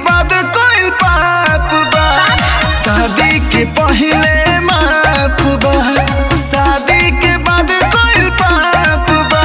बाद कोई पाप बा शादी के पहले माफ बा शादी के बाद कोई पाप बा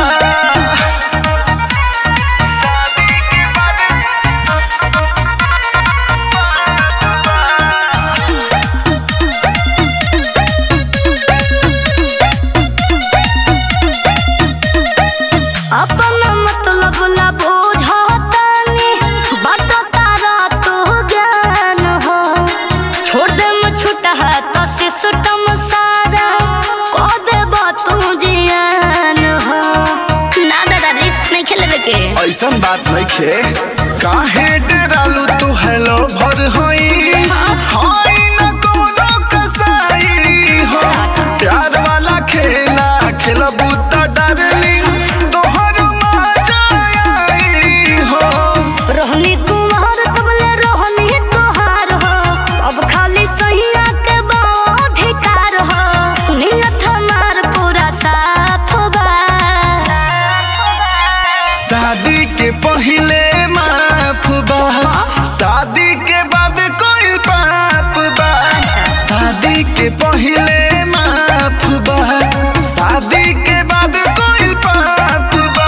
अपना मतलब ला बुझतानी बट तारा तो ज्ञान हो छोड़ दे म छूटा है तो सिस्टम सारा को दे तू जियान हो ना दादा रिक्स नहीं खेलबे के ऐसन बात नहीं खे काहे डरालू तू हेलो भर होई होई न कोनो कसाई हो प्यार वाला खेला खेलबू त डरली तोहर मजा आई हो रोहनी कुमार तबले रोहनी तोहार हो अब खाली सहिया के अधिकार हो नियत हमार पूरा साफ बा शादी के पहले माफ बा शादी के बाद कोई पाप बा शादी के पहले माफ बा शादी के बाद कोई पाप बा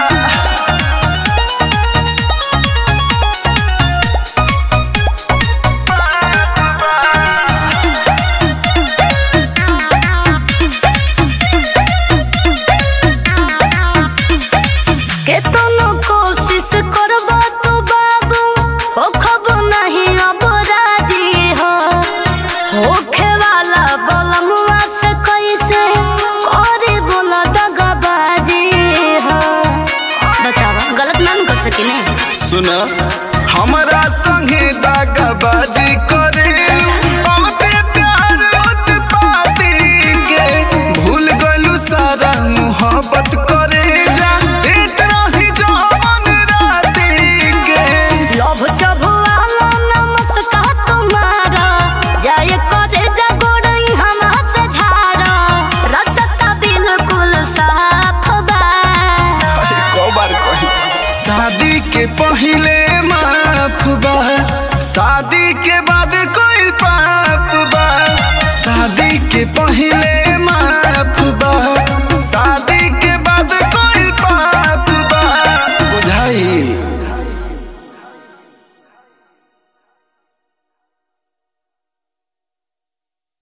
केतनो कोशिश करबो तो बाबू हो खबो नहीं अब राजी हो होखे वाला बलमुआ से कैसे करे बोला दगाबाजी हो बतावा गलत ना न कर सकिने सुन हमरा संगे दागाबाजी करे बहुते प्यार उत्पाती के भूल गलू सारा मोहब्बत करे जा देत रही जवन राती के लोभ चबुआला नमस्कार तुम्हारा जाय करे जगोड़ई हम से झारा रसता बिल्कुल साफ बा अरे कौ बार कही शादी के पहले माफ बा